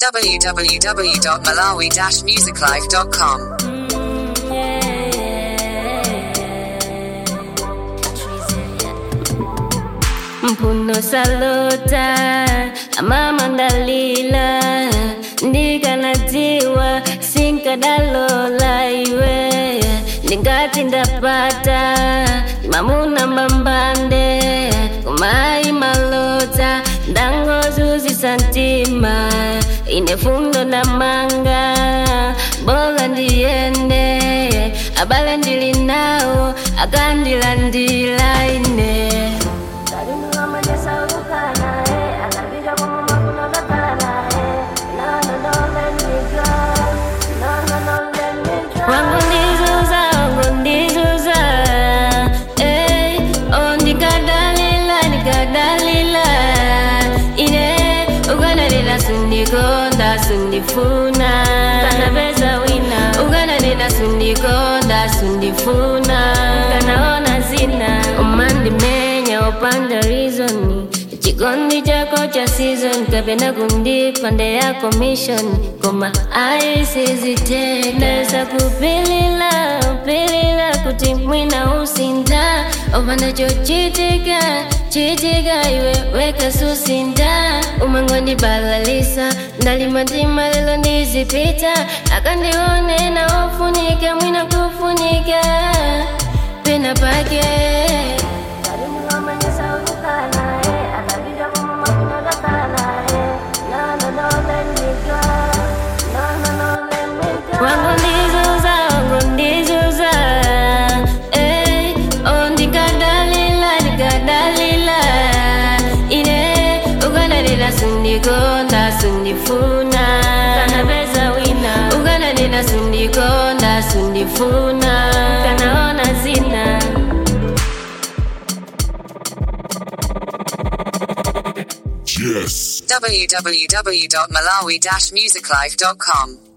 www.malawi-musiclife.com. Mpuno salota amama ndalila ndikanadziwa sinkadalola iwe ndingati ndapata mamuna mbambande kumayi malota ndangozuzisa mtima ine fundo na manga bola ndiyende abale ndili nawo akandilandila ine wangu ndizuza wangu ndizuza eh, oh, ndikadalila ndikadalila ine ukadalila sundikonda sundifuna kanapeza wina ukadalila sundikonda sundifuna kanaona zina umandimenya upanda rizoni chikondi chako cha season kapenda kundipande ya commission koma aisiziteneza kupilila pilila kuti mwina usinda opanda chochitika chitika iwe weka susinda umangondibalalisa ndalimatima lelo ndizipita akandione na ofunika mwina kufunika pena pake wangu ndizuza wangu ndizuza eh, oh, ndikadalila ndikadalila ine ukadalila sundikonda sundifuna kanapeza wina ukadalila sundikonda sundifuna kanaona zina Yes. www.malawi-musiclife.com.